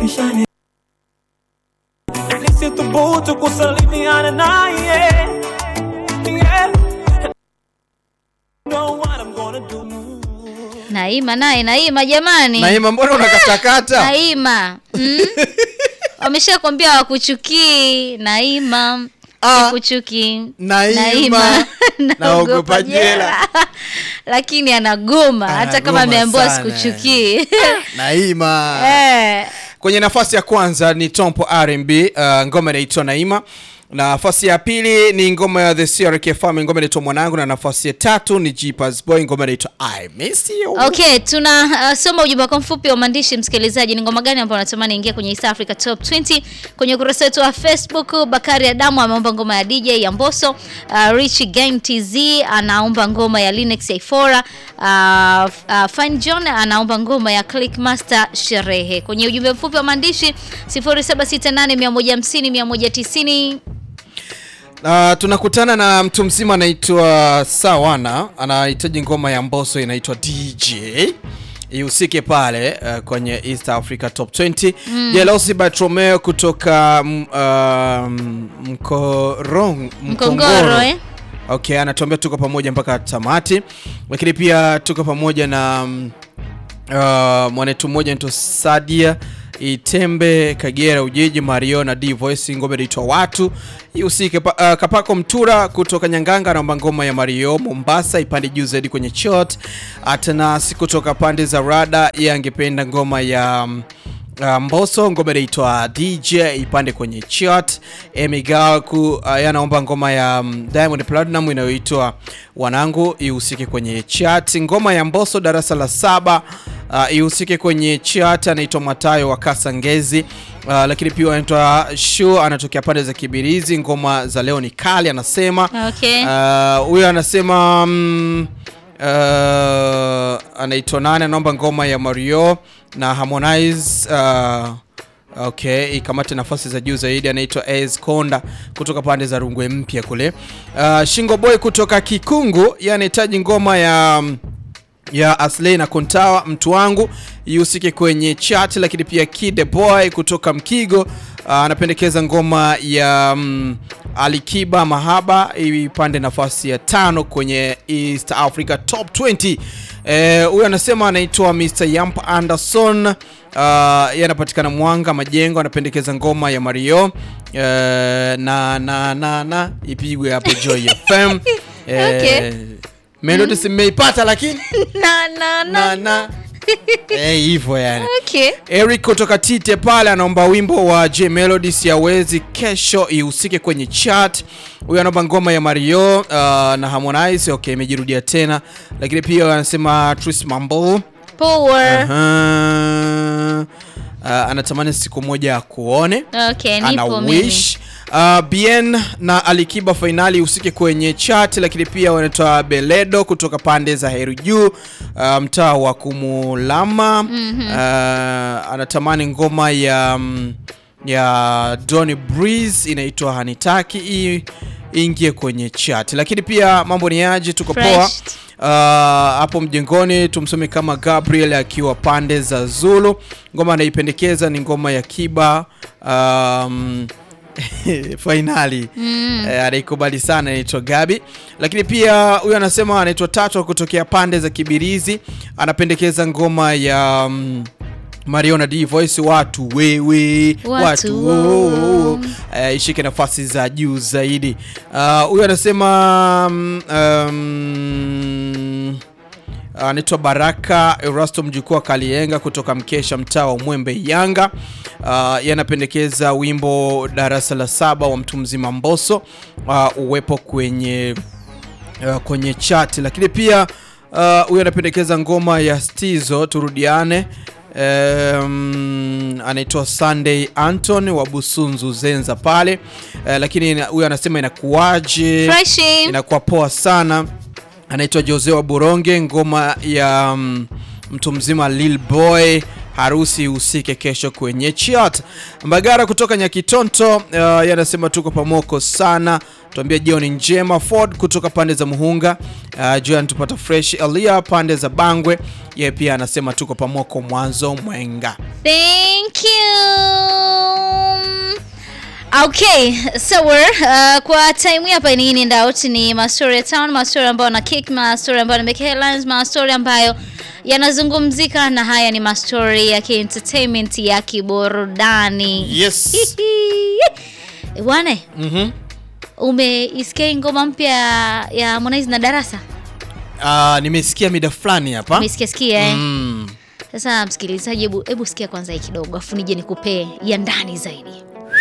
nishani nisithubutu kusalimiana naye yeah. Know what I'm gonna do. Naima naye Naima jamani. Naima, mbona unakatakata? Naima. Mm? Wameshakwambia wakuchukii. Naima. Ah, Sikuchuki. Naima. Naogopa jela. Lakini anagoma hata kama Anagoma ameambiwa sana. sikuchukii. Naima. Eh. Kwenye nafasi ya kwanza ni Tompo R&B, uh, ngoma inaitwa Naima. Nafasi ya pili ni ngoma ya The CRK Family, ngoma inaitwa Mwanangu, na nafasi ya tatu ni Jeepers Boy, ngoma inaitwa I Miss You. Okay, tuna uh, soma ujumbe wako mfupi wa maandishi msikilizaji. Ni ngoma gani ambayo unatamani ingia kwenye East Africa Top 20? Kwenye ukurasa wetu wa Facebook, Bakari Adamu ameomba ngoma ya DJ ya Mbosso. Uh, Rich Gang TZ anaomba ngoma ya Linux ya Ifora. Uh, uh, Fine John anaomba ngoma ya Click Master Sherehe. Kwenye ujumbe mfupi wa maandishi 0768150190 Uh, tunakutana na mtu mzima anaitwa Sawana, anahitaji ngoma ya Mbosso inaitwa DJ ihusike pale uh, kwenye East Africa Top 20. Jealousy by Tromeo kutoka mm, um, Mkorong, Mkongoro eh? Okay, anatuambia tuko pamoja mpaka tamati, lakini pia tuko pamoja na mm, uh, mwanetu mmoja anaitwa Sadia Itembe Kagera Ujiji Mario na D Voice ngoma inaitwa watu ihusike. Pa, uh, Kapako Mtura kutoka Nyanganga anaomba ngoma ya Mario Mombasa ipande juu zaidi kwenye chart. Atanasi kutoka pande za Rada yeye angependa ngoma ya mm, Uh, Mbosso ngoma inaitwa DJ ipande kwenye chart. Emigaku uh, anaomba ngoma ya um, Diamond Platinum inayoitwa Wanangu ihusike kwenye chart. Ngoma ya Mbosso darasa la saba uh, ihusike kwenye chart. Anaitwa Matayo wa Kasangezi. Uh, lakini pia anaitwa Shu anatokea pande za Kibirizi. Ngoma za leo ni kali anasema. Okay. Uh, huyo anasema mm, uh, anaitwa nane, anaomba ngoma ya Mario na Harmonize uh, okay, ikamate nafasi za juu zaidi. Anaitwa Az Konda kutoka pande za Rungwe Mpya kule. Uh, Shingo Boy kutoka Kikungu, yeye anahitaji ngoma ya ya Aslay na Kontawa mtu wangu ihusike kwenye chat, lakini pia Kide Boy kutoka Mkigo uh, anapendekeza ngoma ya mm, Alikiba Mahaba ipande nafasi ya tano kwenye East Africa Top 20. Eh, huyu anasema anaitwa Mr. Yamp Anderson uh, yeye anapatikana Mwanga Majengo, anapendekeza ngoma ya Mario eh, na na na na ipigwe hapo Joy FM. Eh, Okay. Melody simeipata lakini na na na na. na eh, hivyo yani. Okay. Eric kutoka Tite pale anaomba wimbo wa J Melody siawezi kesho ihusike kwenye chat. Huyu anaomba ngoma ya Mario uh, na Harmonize. Okay, imejirudia tena, lakini pia anasema Tris Mambo Power. Aha. Uh, anatamani siku moja akuone Okay, ana nipo mimi. wish uh, Bien na Alikiba fainali usike kwenye chat, lakini pia wanatoa Beledo kutoka pande za Heru Juu uh, mtaa wa Kumulama uh, anatamani ngoma ya mm, ya Donny Breeze inaitwa Hanitaki hii ingie kwenye chat, lakini pia mambo ni aje, tuko Fresh. poa Uh, hapo mjengoni tumsome kama Gabriel akiwa pande za Zulu. Ngoma anaipendekeza ni ngoma ya Kiba um, fainali eh, anaikubali sana, anaitwa Gabi. Lakini pia huyu anasema anaitwa Tato kutokea pande za Kibirizi, anapendekeza ngoma ya um, Mario na D Voice watu wewe Watu watu wo. wo. Eh, ishike nafasi za juu zaidi. Ah, Huyu anasema um, um, anaitwa Baraka Erasto mjukuu wa Kalienga kutoka Mkesha, mtaa wa Mwembe Yanga. Uh, yanapendekeza wimbo darasa la saba wa mtu mzima Mbosso uh, uwepo kwenye uh, kwenye chat, lakini pia uh, huyu anapendekeza ngoma ya Stizo turudiane. Um, anaitwa Sunday Anton wa Busunzu Zenza pale uh, lakini ina- huyu anasema inakuwaje? Freshi. inakuwa poa sana. Anaitwa Jose wa Buronge, ngoma ya mm, mtu mzima Lil Boy harusi usike kesho kwenye chat. Mbagara kutoka Nyakitonto uh, yanasema tuko pamoko sana, tuambia jioni njema. Ford kutoka pande za Muhunga uh, juu anatupata fresh. Elia pande za Bangwe, yeye pia anasema tuko pamoko mwanzo mwenga. Thank you. Okay, so uh, kwa time hii hapa ni in and out ni mastori ya town, mastori ambayo na kick, mastori ambayo na make headlines, mastori ambayo yanazungumzika na haya ni mastori ya entertainment ya kiburudani. Yes. Bwane, Mhm. umeisikia hii ngoma mpya ya Harmonize na Darasa? Ah, nimesikia mida fulani hapa. Umesikia sikia eh? Mm. Sasa msikilizaji, hebu hebu sikia kwanza hii kidogo, afu nije nikupee ya ndani zaidi.